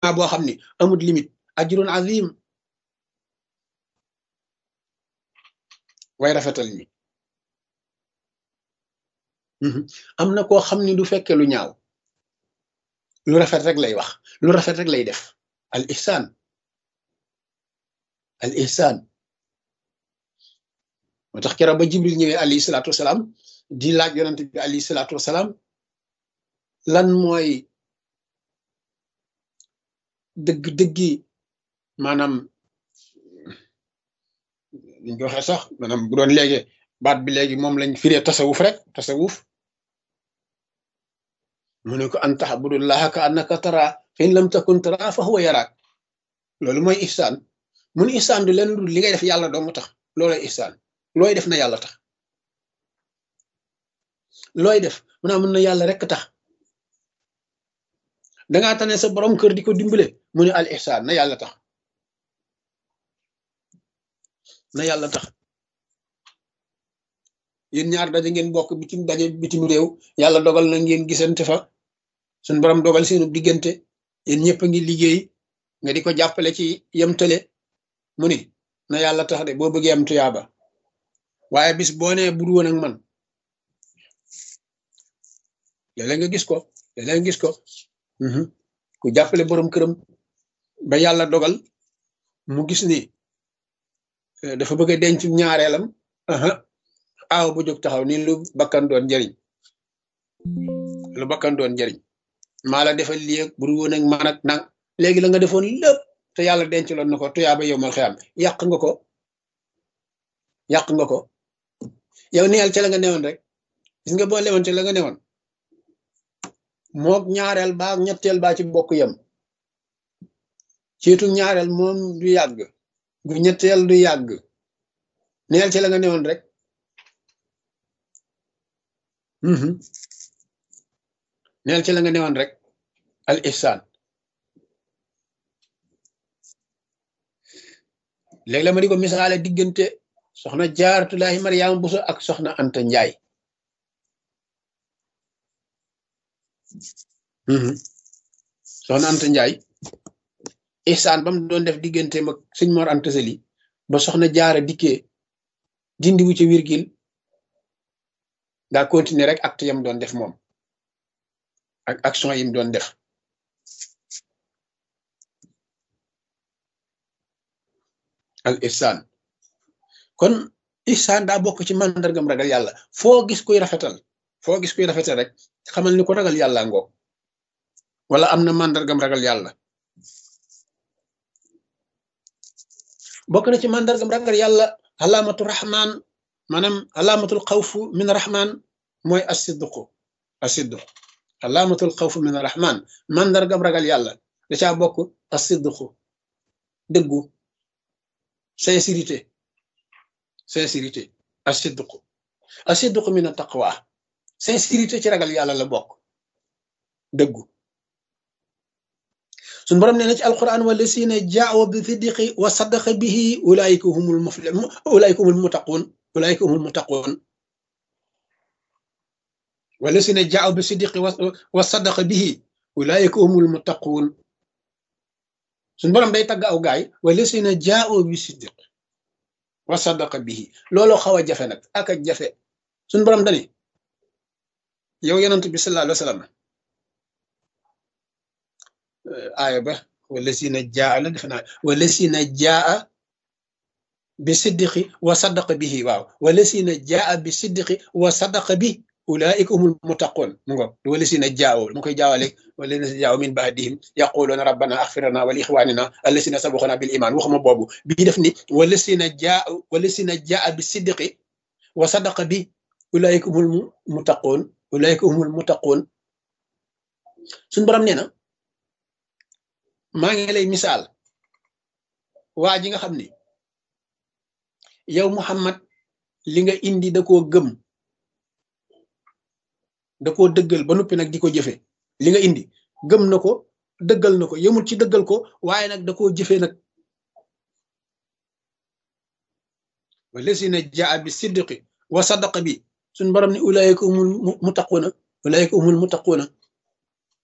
tuyaaba boo xam ni amul limite ajrun azim way rafetal ñi am na koo xam ni du fekke lu ñaaw lu rafet rek lay wax lu rafet rek lay def al ihsan al ihsan moo tax keroog ba jibril ñëwee alayhi salaatu wasalaam di laaj yonante bi alayhi salaatu wasalaam lan mooy dëgg-dëggi maanaam liñ ko waxee sax maanaam bu doon léegi baat bi léegi moom lañ firee tasawuf rek tasawuf mu ne ko an taxbudullaha ka annaka tara fa in lam takun tara fa huwa yaraak loolu mooy ihsaan mun ihsaan du leen dul li ngay def yàlla dong tax loolooy ihsaan looy def na yàlla tax looy def mu naa mun na yàlla rek tax dangaa tane sa borom kër di ko dimbale mu ne al ihsaan na yàlla tax na yàlla tax yéen ñaar daje ngeen bokk bitim daje bitim réew yàlla dogal na ngeen gisante fa suñ borom dogal seenu diggante yéen ñëpp a ngi liggéey nga di ko jàppale ci yemtale mu ni na yàlla tax de boo bëggee am tuyaaba waaye bis boo nee bur woon ak man léeg-léeg nga gis ko léeg-léeg nga gis ko ku jàppale borom këram ba yàlla dogal mu gis ni dafa bëgg a denc ñaareelam aaw bu jóg taxaw ni lu bakkan doon njariñ lu bakkan doon njariñ maa la defal lii ak bur woon ak man ak nang léegi la nga defoon lépp te yàlla denc loon na ko tuyaaba yow mal xiyam yàq nga ko yàq nga ko yow neel ca la nga newoon rek gis nga boo lewoon ca la nga newoon mook ñaareel baa ñetteel baa ci bokk yem ciitu ñaareel moom du yàgg gu ñetteel du yàgg neel ca la nga newoon rek neel ci la nga newoon rek al ihsaan léegi la ma di ko misaale diggante soxna jaaratulaahi mariama buso ak soxna anta njaay soxna anta njaay ihsaan ba mu doon def diggante mag sëñ mor anta sali ba soxna jaara dikkee dindiwu ci virgule daa continuer rek acte yam doon def moom ak action yim doon def al ihsaan kon ihsaan daa bokk ci màndargam ragal yàlla foo gis kuy rafetal foo gis kuy rafetal rek xamal ni ko ragal yàlla ngoog wala am na màndargam ragal yàlla bokk na ci màndargam ragal yàlla alaamatu rahman maanaam alaamatul xawfu min rahman mooy asidduqu asidduq alaamatul xawfu min rahman màndargam ragal yàlla da caa bokk asidduqu dëggu sincérité sincérité asidduqu asidduqu min taqwa sincérité ci ragal yàlla la bokk dëggu suñ borom nee na ci alquran wala sina jaawo bi siddiqi wa saddaqa bihi ulaayika humul mufli ulaayika humul mutaqun ulaayika humul mutaqun wala sina jaawo bi siddiqi wa saddaqa bihi ulaayika humul mutaqun suñ borom day tagg aw gaay wala sina jaawo bi siddiq wa saddaqa bihi looloo xaw a jafe nag ak a jafe suñ borom dani yow yonent bi sallallahu alayhi wa sallam aaya ba wala si na jaa la defe naa wala si na jaa bi siddiqi wa saddaqa bihi waaw wala si na jaa bi siddiqi wa saddaqa bi ulaika humul muttaqun mu ngo wala si na jaawo mu koy jaawale wala si jaawo min baadihim yaquluna rabbana axfirna wa li ixwanina allasina sabaxuna bil iman waxuma boobu bii def ni wala si na jaa wala si na jaa bi siddiqi wa saddaqa bi ulaika humul muttaqun ulaika humul muttaqun suñ borom nee na maa ngi lay misaal waa ji nga xam ni yow Muhammad li nga indi da koo gëm da koo dëggal ba noppi nag di ko jëfe li nga indi gëm na ko dëggal na ko yemul ci dëggal ko waaye nag da koo jëfe nag wallasina jaa bi siddiqi wa sadaqa bi suñ borom ni ulaayika humul muttaquuna ulaayika humul muttaquuna